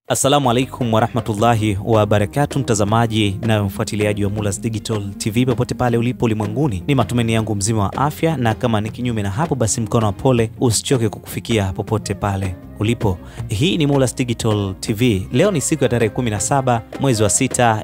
Assalamu alaikum warahmatullahi wabarakatu, mtazamaji na mfuatiliaji wa Mulas Digital TV popote pale ulipo ulimwenguni, ni matumaini yangu mzima wa afya, na kama ni kinyume na hapo, basi mkono wa pole usichoke kukufikia popote pale ulipo. Hii ni Mulas Digital TV. Leo ni siku ya tarehe 17 mwezi wa 6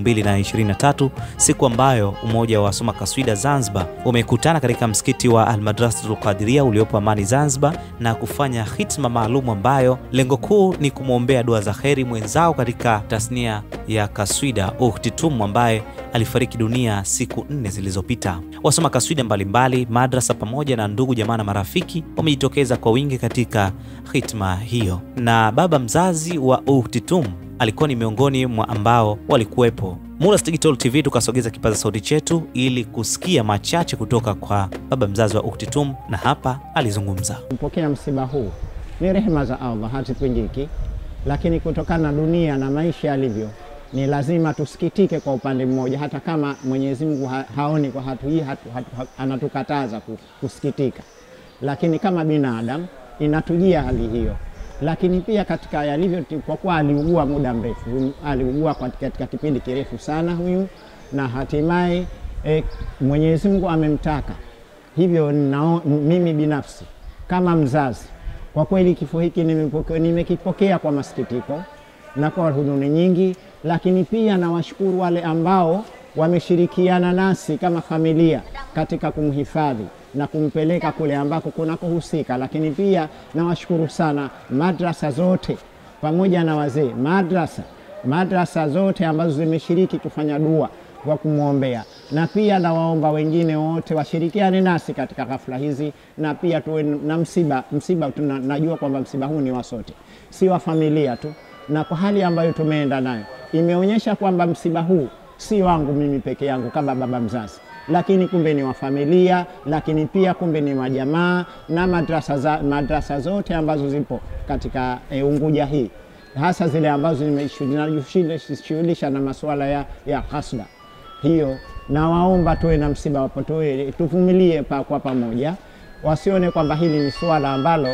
2023, siku ambayo umoja wa wasoma kaswida Zanzibar umekutana katika msikiti wa Almadrasatul Qadiria uliopo Amani Zanzibar na kufanya hitma maalum ambayo lengo kuu ni kumwombea dua za kheri mwenzao katika tasnia ya kaswida Ukhti Tumu ambaye alifariki dunia siku nne zilizopita. Wasoma kaswida mbalimbali, madrasa pamoja na ndugu jamaa na marafiki wamejitokeza kwa wingi katika hitma hiyo, na baba mzazi wa Ukhti Tumu alikuwa ni miongoni mwa ambao walikuwepo. Mulas Digital TV tukasogeza kipaza sauti chetu ili kusikia machache kutoka kwa baba mzazi wa Ukhti Tumu, na hapa alizungumza. Kupokea msiba huu ni rehema za Allah, hazipingiki, lakini kutokana na dunia na maisha yalivyo, ni lazima tusikitike kwa upande mmoja, hata kama Mwenyezi Mungu ha haoni kwa hatu hii hatu, hatu, hatu, anatukataza kusikitika, lakini kama binadamu inatujia hali hiyo. Lakini pia katika yalivyo, kwa kuwa aliugua muda mrefu, aliugua katika kipindi kirefu sana huyu, na hatimaye e, Mwenyezi Mungu amemtaka hivyo. Nao, mimi binafsi kama mzazi kwa kweli kifo hiki nimekipokea kwa masikitiko na kwa huzuni nyingi, lakini pia nawashukuru wale ambao wameshirikiana nasi kama familia katika kumhifadhi na kumpeleka kule ambako kunakohusika. Lakini pia nawashukuru sana madrasa zote pamoja na wazee madrasa, madrasa zote ambazo zimeshiriki kufanya dua kwa kumwombea na pia nawaomba wengine wote washirikiane nasi katika ghafla hizi, na pia tuwe na msiba msiba. Tunajua kwamba msiba huu ni wa sote, si wa familia tu, na kwa hali ambayo tumeenda nayo imeonyesha kwamba msiba huu si wangu mimi peke yangu kama baba mzazi, lakini kumbe ni wa familia, lakini pia kumbe ni wa jamaa na madrasa, za, madrasa zote ambazo zipo katika e, Unguja hii hasa zile ambazo zinajishughulisha na masuala ya, ya hasda hiyo nawaomba tuwe na msiba wapo, tuwe tuvumilie pa kwa pamoja, wasione kwamba hili ni swala ambalo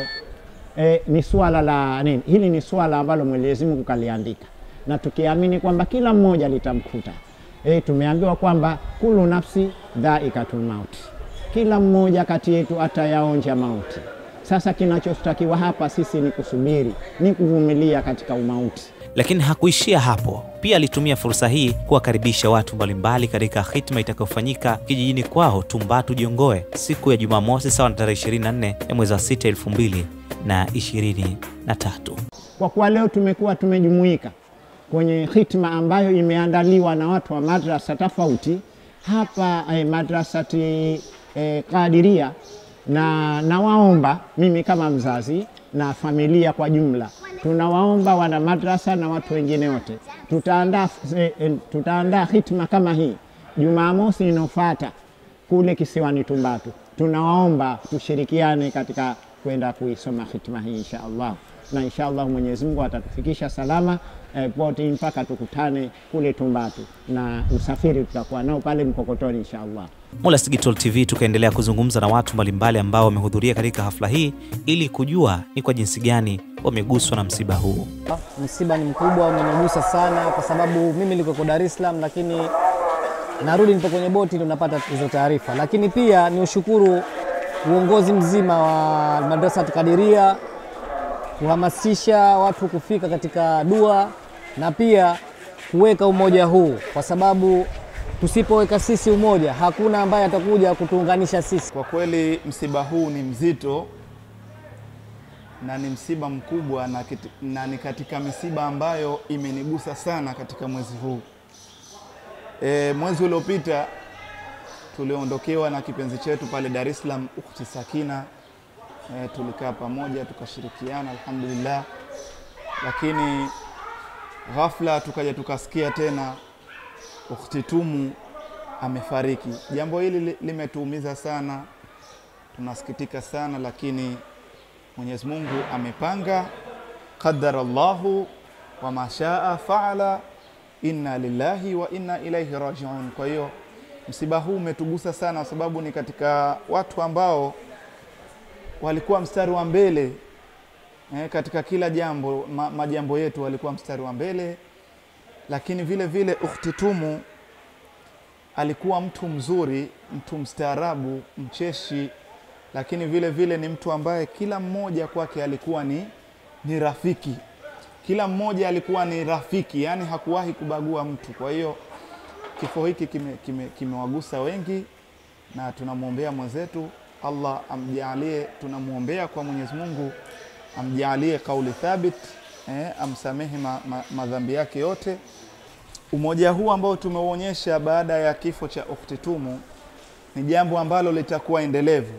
e, ni swala la nini. Hili ni swala ambalo Mwenyezi Mungu kaliandika, na tukiamini kwamba kila mmoja litamkuta. E, tumeambiwa kwamba kulu nafsi dhaikatul mauti, kila mmoja kati yetu atayaonja mauti. Sasa kinachotakiwa hapa sisi ni kusubiri, ni kuvumilia katika umauti. Lakini hakuishia hapo. Pia alitumia fursa hii kuwakaribisha watu mbalimbali katika hitma itakayofanyika kijijini kwao Tumbatu Jongoe siku ya Jumamosi sawa na tarehe 24 ya mwezi wa 6 2023. Kwa kuwa leo tumekuwa tumejumuika kwenye hitma ambayo imeandaliwa na watu wa madrasa tofauti hapa eh, madrasati eh, Qadiria na nawaomba mimi kama mzazi na familia kwa jumla, tunawaomba wana madrasa na watu wengine wote, tutaandaa e, e, tutaandaa hitma kama hii Jumamosi inayofuata kule kisiwani Tumbatu. Tunawaomba tushirikiane katika kwenda kuisoma hitma hii insha Allah, na insha Allah Mwenyezi Mungu atatufikisha salama e, pote mpaka tukutane kule Tumbatu, na usafiri tutakuwa nao pale Mkokotoni insha Allah. Mulas Digital TV tukaendelea kuzungumza na watu mbalimbali ambao wamehudhuria katika hafla hii ili kujua ni kwa jinsi gani wameguswa na msiba huu. Msiba ni mkubwa, umenigusa sana kwa sababu mimi niko Dar es Salaam, lakini narudi nipo kwenye boti ndio napata hizo taarifa. Lakini pia ni ushukuru uongozi mzima wa Madrasa Kadiria kuhamasisha watu kufika katika dua na pia kuweka umoja huu kwa sababu tusipoweka sisi umoja hakuna ambaye atakuja kutuunganisha sisi. Kwa kweli msiba huu ni mzito na ni msiba mkubwa na, kiti, na ni katika misiba ambayo imenigusa sana katika mwezi huu. E, mwezi uliopita tuliondokewa na kipenzi chetu pale Dar es Salaam, Ukhti Sakina. E, tulikaa pamoja tukashirikiana, alhamdulillah, lakini ghafla tukaja tukasikia tena Ukhti Tumu amefariki. Jambo hili limetuumiza sana, tunasikitika sana, lakini Mwenyezi Mungu amepanga, qadara Allahu wa mashaa faala, inna lillahi wa inna ilaihi rajiun. Kwa hiyo msiba huu umetugusa sana, kwa sababu ni katika watu ambao walikuwa mstari wa mbele eh, katika kila jambo ma, majambo yetu alikuwa mstari wa mbele, lakini vile vile ukhti Tumu alikuwa mtu mzuri, mtu mstaarabu, mcheshi, lakini vile vile ni mtu ambaye kila mmoja kwake alikuwa ni, ni rafiki. Kila mmoja alikuwa ni rafiki, yani hakuwahi kubagua mtu. Kwa hiyo kifo hiki kimewagusa kime, kime wengi, na tunamwombea mwenzetu Allah amjalie, tunamwombea kwa Mwenyezi Mungu amjalie kauli thabit eh, amsamehe ma, ma, madhambi yake yote. Umoja huu ambao tumeuonyesha baada ya kifo cha ukhti Tumu ni jambo ambalo litakuwa endelevu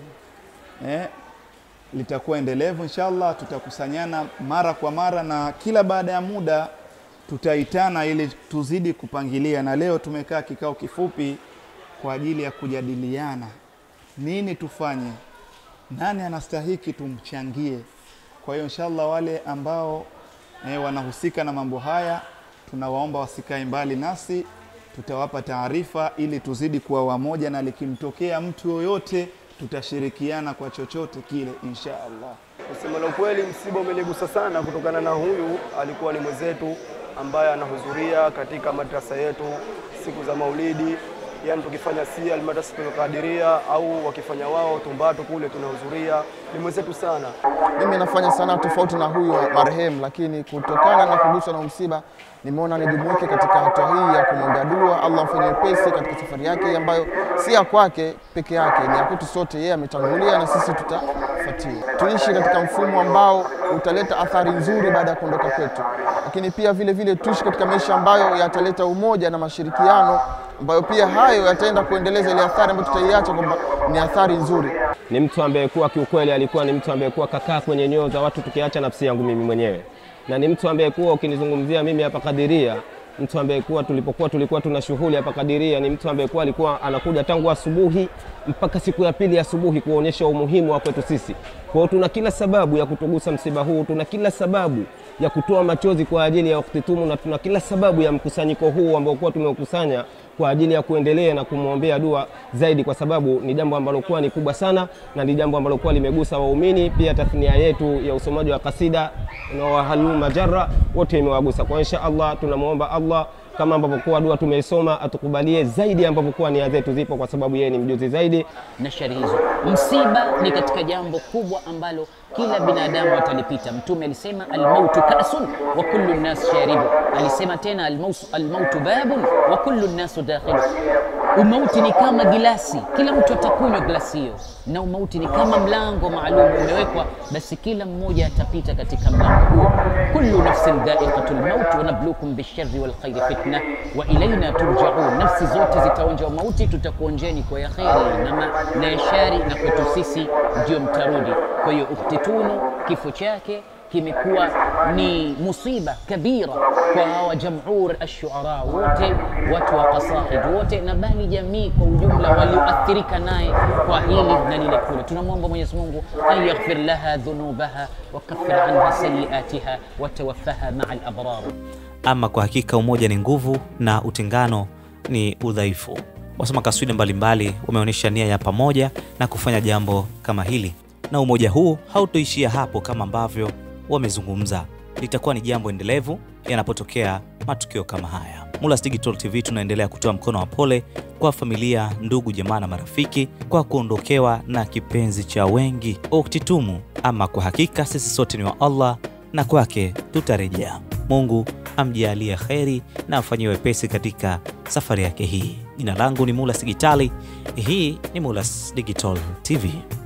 eh, litakuwa endelevu inshallah. Tutakusanyana mara kwa mara na kila baada ya muda tutaitana ili tuzidi kupangilia, na leo tumekaa kikao kifupi kwa ajili ya kujadiliana nini tufanye, nani anastahiki tumchangie. Kwa hiyo inshallah wale ambao eh, wanahusika na mambo haya tunawaomba wasikae mbali nasi, tutawapa taarifa ili tuzidi kuwa wamoja, na likimtokea mtu yoyote tutashirikiana kwa chochote kile insha Allah. Kusema la ukweli, msiba umenigusa sana kutokana na huyu alikuwa ni mwenzetu ambaye anahudhuria katika madrasa yetu siku za Maulidi, yani tukifanya si almadrasatul Qadiria au wakifanya wao Tumbatu kule tunahudhuria, ni mwenzetu sana. Mimi nafanya sana tofauti na huyu marehemu, lakini kutokana na kuguswa na msiba nimeona nijumuike katika hatua hii ya kumwombea dua, Allah amfanye wepesi katika safari yake ambayo si ya kwake peke yake, ni ya kwetu sote. Yeye ametangulia na sisi tutafuatia. Tuishi katika mfumo ambao utaleta athari nzuri baada ya kuondoka kwetu, lakini pia vile vile tuishi katika maisha ambayo yataleta umoja na mashirikiano, ambayo pia hayo yataenda kuendeleza ile athari ambayo tutaiacha kwamba ni athari nzuri. Ni mtu ambaye kuwa kiukweli alikuwa ni mtu ambaye kuwa kakaa kwenye nyoyo za watu, tukiacha nafsi yangu mimi mwenyewe na ni mtu ambaye kuwa ukinizungumzia mimi hapa Kadiria, mtu ambaye kuwa tulipokuwa tulikuwa tuna shughuli hapa Kadiria, ni mtu ambaye kuwa alikuwa anakuja tangu asubuhi mpaka siku ya pili asubuhi kuonyesha umuhimu wa kwetu sisi. Kwa hiyo tuna kila sababu ya kutugusa msiba huu, tuna kila sababu ya kutoa machozi kwa ajili ya ukhti Tumu, na tuna kila sababu ya mkusanyiko huu ambao kuwa tumeukusanya kwa ajili ya kuendelea na kumwombea dua zaidi, kwa sababu ni jambo ambalo kuwa ni kubwa sana na ni jambo ambalo kuwa limegusa waumini. Pia tathnia yetu ya usomaji wa kasida na wahalu majara wote imewagusa. Kwa insha Allah tunamwomba Allah kama ambavyo kuwa dua tumeisoma atukubalie zaidi ambavyo kuwa nia zetu zipo, kwa sababu yeye ni mjuzi zaidi. na shari hizo. Msiba ni katika jambo kubwa ambalo kila binadamu atalipita. Mtume alisema almautu kasun wa kullu nnas sharibu. Alisema tena almautu, almautu babun wa kullu nnasu dakhilu. Umauti ni kama gilasi, kila mtu atakunywa glasi hiyo, na umauti ni kama mlango maalum umewekwa, basi kila mmoja atapita katika mlango huo. Kullu nafsin dha'iqatul maut wa nabluukum bisharri wal khairi fitna wa ilaina turja'un. Nafsi zote zitaonja mauti, tutakuonjeni kwa ya kheri na, ma, na ya shari, na kwetu sisi ndio mtarudi. Kwa hiyo ukhti Tunu kifo chake kimekuwa ni musiba kabira kwa hawa jamhur ashuara wote, watu wa qasaid wote, na bali jamii kwa ujumla walioathirika naye kwa hili na lile kule. Tunamwomba Mwenyezi Mungu an yaghfir laha dhunubaha wa kaffir anha sayiatiha wa tawaffaha maa al-abrar. Ama kwa hakika umoja ni nguvu na utengano ni udhaifu. Wasoma kaswida mbalimbali wameonyesha nia ya pamoja na kufanya jambo kama hili, na umoja huu hautoishia hapo kama ambavyo wamezungumza, litakuwa ni jambo endelevu yanapotokea matukio kama haya. Mulas Digital TV tunaendelea kutoa mkono wa pole kwa familia, ndugu, jamaa na marafiki kwa kuondokewa na kipenzi cha wengi ukhti Tumu. Ama kwa hakika sisi sote ni wa Allah na kwake tutarejea. Mungu amjalie kheri na afanyie wepesi katika safari yake hii. Jina langu ni Mulas Digitali, hii ni Mulas Digital TV.